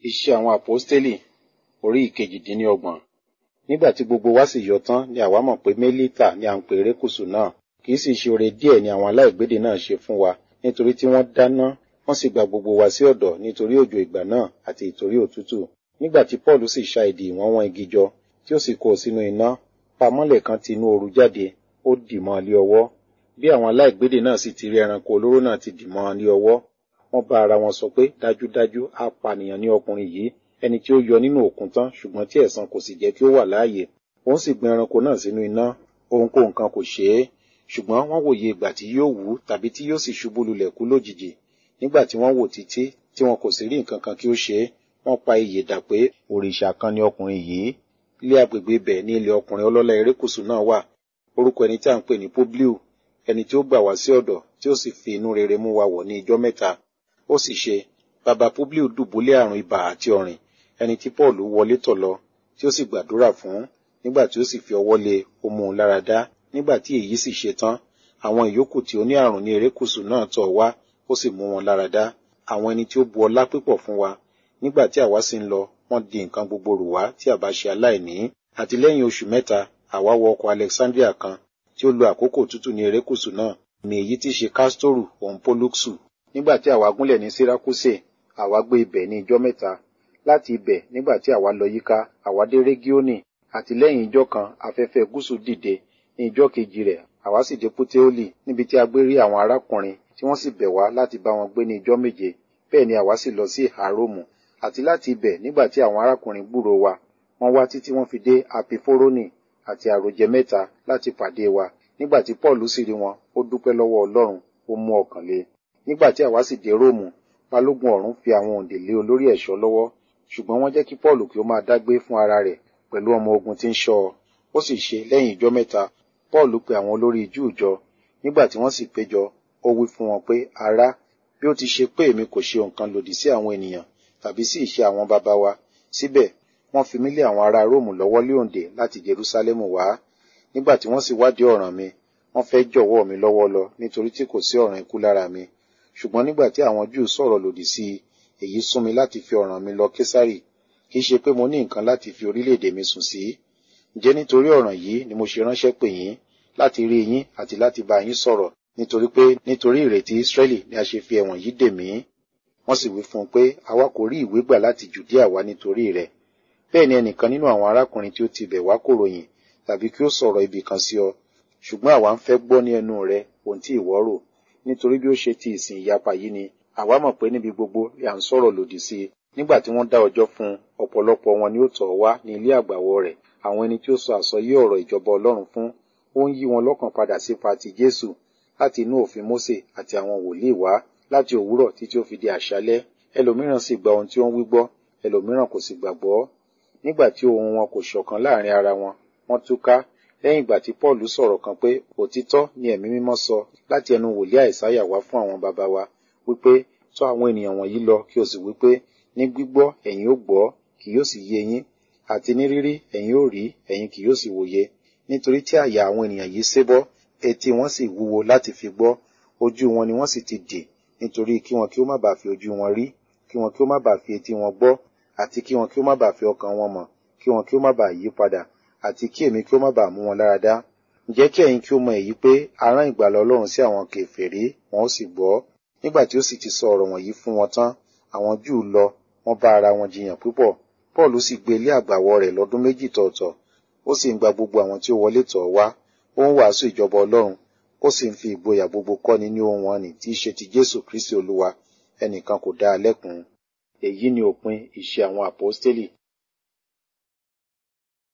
Iṣẹ́ àwọn àpọ́stélì orí ìkejìdínlọ́gbọ̀n. Nígbà tí gbogbo wa sì yọ tán ni àwa mọ̀ pé Mélítà ni à ń pe erékùṣù náà. Kì í sì ṣe oore díẹ̀ ni àwọn aláìgbédè náà ṣe fún wa nítorí tí wọ́n dáná wọ́n sì gba gbogbo wa sí ọ̀dọ̀ nítorí òjò ìgbà náà àti ìtorí òtútù. Nígbà tí Pọ́ọ̀lù sì ṣa ìdì ìwọ̀n wọn igi jọ tí ó sì kó o sínú iná, pamọ́lẹ̀ kan ti inú ooru jáde, ó dì mọ́ ọ lé ọwọ́. Bí àwọn aláìgbédè náà sì ti rí ẹranko olóró náà ti dì mọ́ ọ lé ọwọ́, wọ́n bá ara wọn sọ pé dájúdájú apànìyàn ni ọkùnrin yìí ẹni tí ó yọ nínú òkun tán ṣùgbọ́n tí ẹ̀san kò sì jẹ́ kí ó wà láàyè. Òun sì gbin ẹranko náà sínú iná, ohunkóhun kan kò ṣe é. Ṣùgbọ́n wọ́n wòye ìgbà tí yóò wú tàbí tí yóò sì ṣubú lulẹ̀ kú lójijì. Nígbà tí wọ́n wò títí tí wọn kò sì rí nǹkan kan kí ó ṣe é, wọ́n pa iyè dà pé òrìṣà kan ni ọkùnrin yìí. Ilé agbègbè ibẹ̀ ní ilé ọkùnrin ọlọ́lá erékùṣù náà wà. Orúkọ ẹni tí à ń pè ní Publiu, ẹni tí ó gbà wá sí ọ̀dọ̀ tí ó sì fi inú rere mú wa wọ̀ ní ijọ́ mẹ́ta. Ó sì ṣe, bàbá Publiu dùbúlẹ̀ àrùn ibà àti ọ̀rìn, ẹni tí Pọ́ọ̀lù wọlé tọ̀ lọ, tí ó sì gbàdúrà fún, nígbà tí ó sì fi ọwọ́ lé ó mú un lára dá. Nígbà tí èyí sì ṣe tán, àwọn ìyókù tí ó ní àrùn ní erékùṣù náà tọ̀ wá, ó sì mú wọn lára dá. Àwọn ẹni tí ó bu ọlá pípọ̀ fún wa. Nígbà tí àwa sì ń lọ, wọ́n di nǹkan gbogbo rù wá tí àbá ṣe aláìní. Àti lẹ́yìn oṣù mẹ́ta, àwa wọ ọkọ̀ Alexandria kan tí ó lo àkókò tútù ní erékùṣù náà, ní èyí tí ṣe Kástórù òun Pólúksù. Nígbà tí àwa gúnlẹ̀ ní Sírákúsè, àwa gbé ibẹ̀ ní ijọ́ mẹ́ta. Láti ibẹ̀, nígbà tí àwa lọ yíká, àwa dé Régíónì, àti lẹ́yìn ijọ́ kan afẹ́fẹ́ gúúsù dìde, ní ijọ́ kejì rẹ̀, àwa sì dé Puteoli, níbi tí a gbé rí àwọn arákùnrin tí wọ́n sì bẹ̀ wá láti bá wọn gbé ní ijọ́ méje. Bẹ́ẹ̀ ni àwa sì lọ sí ìhà Róòmù. Àti láti ibẹ̀, nígbà tí àwọn arákùnrin gbúrò wa, wọ́n wá títí wọ́n fi dé Apifórónì àti àròjẹ mẹ́ta láti pàdé wa. Nígbà tí Pọ́ọ̀lù sì rí wọn, ó dúpẹ́ lọ́wọ́ Ọlọ́run, ó mú ọkàn le. Nígbà tí àwa sì dé Róòmù, balógun ọ̀rún fi àwọn òǹdè lé olórí ẹ̀ṣọ́ lọ́wọ́, ṣùgbọ́n wọ́n jẹ́ kí Pọ́ọ̀lù kí ó máa dágbé fún ara rẹ̀ pẹ̀lú ọmọ ogun tí ń ṣọ́ ọ. Ó sì ṣe lẹ́yìn ijọ́ mẹ́ta, Pọ́ọ̀lù pe àwọn olórí Júù jọ. Nígbà tí wọ́n sì péjọ, ó wí fún wọn pé, ará, bí ó ti ṣe pé èmi kò ṣe nǹkan lòdì sí àwọn ènìyàn tàbí sí ìṣe àwọn baba wa, síbẹ̀ wọ́n fi mí lé àwọn ará Róòmù lọ́wọ́ lé òǹdè láti Jerúsálẹ́mù wá. Nígbà tí wọ́n sì wádìí ọ̀ràn mi, wọ́n fẹ́ jọ̀wọ́ mi lọ́wọ́ lọ nítorí tí kò sí ọ̀ràn ikú lára mi. Ṣùgbọ́n nígbà tí àwọn Júù sọ̀rọ̀ lòdì sí i, èyí sún mi láti fi ọ̀ràn mi lọ Késárì. Kì í ṣe pé mo ní nǹkan láti fi orílẹ̀-èdè mi sùn sí. Ǹjẹ́ nítorí ọ̀ràn yìí ni mo ṣe ránṣẹ́ pè yín láti rí yín àti láti bá yín sọ̀rọ̀ nítorí pé nítorí ìrètí Ísírẹ́lì ni a ṣe fi ẹ̀wọ̀n yìí dè mí. Wọ́n sì wí fún un pé àwa kò rí ìwé gbà láti Jùdíà wá nítorí rẹ̀. Bẹ́ẹ̀ ni ẹnìkan nínú àwọn arákùnrin tí ó ti bẹ̀ wá kò ròyìn tàbí kí ó sọ̀rọ̀ ibì kan sí ọ. Ṣùgbọ́n àwa ń fẹ́ gbọ́ ní ẹnu rẹ ohun tí ìwọ rò. Nítorí bí ó ṣe ti ìsìn ìyapa yìí ni, àwa mọ̀ pé níbi gbogbo ni à ń sọ̀rọ̀ lòdì sí i. Nígbà tí wọ́n dá ọjọ́ fún un, ọ̀pọ̀lọpọ̀ wọn ni ó tọ̀ wá ní ilé àgbàwọ̀ rẹ̀. Àwọn ẹni tí ó sọ àsọyé ọ̀rọ̀ ìjọba Ọlọ́run fún, ó ń yí wọn lọ́kàn padà sípa ti Jésù láti inú òfin Mósè àti àwọn wòlíì wá láti òwúrọ̀ títí ó fi di àṣálẹ́. Ẹlòmíràn sì gba ohun tí ó ń wí gbọ́, ẹlòmíràn kò sì gbàgbọ́. Nígbà tí ohun wọn kò ṣọ̀kan láàrin ara wọn, wọ́n túká. Lẹ́yìn ìgbà tí Pọ́ọ̀lù sọ̀rọ̀ kan pé òtítọ́ ni ẹ̀mí mímọ́ sọ láti ẹnu wòlíì Àìsáyà wá fún àwọn baba wa, wípé tọ̀ àwọn ènìyàn wọ̀nyí lọ kí o sì wípé ní gbígbọ́ ẹ̀yin ó gbọ́, kì yóò sì yé yín, àti ní rírí ẹ̀yin ó rí, ẹ̀yin kì yóò sì wòye. Nítorí tí àyà àwọn ènìyàn yìí sébọ́, etí wọn sì wúwo láti fi gbọ́, ojú wọn ni wọ́n sì ti dì, nítorí kí wọn kí ó má bàa fi ojú wọn rí, kí wọn kí ó má bàa fi etí wọn gbọ́, àti kí wọn kí ó má bàa fi ọkàn wọn mọ̀, kí wọn kí ó má bàa yí padà, àti kí èmi kí ó má bàa mú wọn lára dá. Ǹjẹ́ kí ẹ̀yin kí ó mọ èyí pé a rán ìgbàlà Ọlọ́run sí àwọn kèfèrí, wọn ó sì gbọ́. Nígbà tí ó sì ti sọ ọ̀rọ̀ wọ̀nyí fún wọn tán, àwọn Júù lọ, wọ́n bá ara wọn jiyàn púpọ̀. Pọ́ọ̀lù sì gbé ilé àgbàwọ̀ rẹ̀ lọ́dún méjì tọ̀ọ̀tọ̀. Ó sì ń gba gbogbo àwọn tí ó wọlé tọ̀ wá. Ó ń wàásù ìjọba Ọlọ́run. Ó sì ń fi ìgboyà gbogbo kọ́ni ní ohun wọn nì tí í ṣe ti Jésù Kristi Olúwa. Ẹnìkan kò dá a lẹ́kun. Èyí ni òpin ìṣe àwọn àpọ́stélì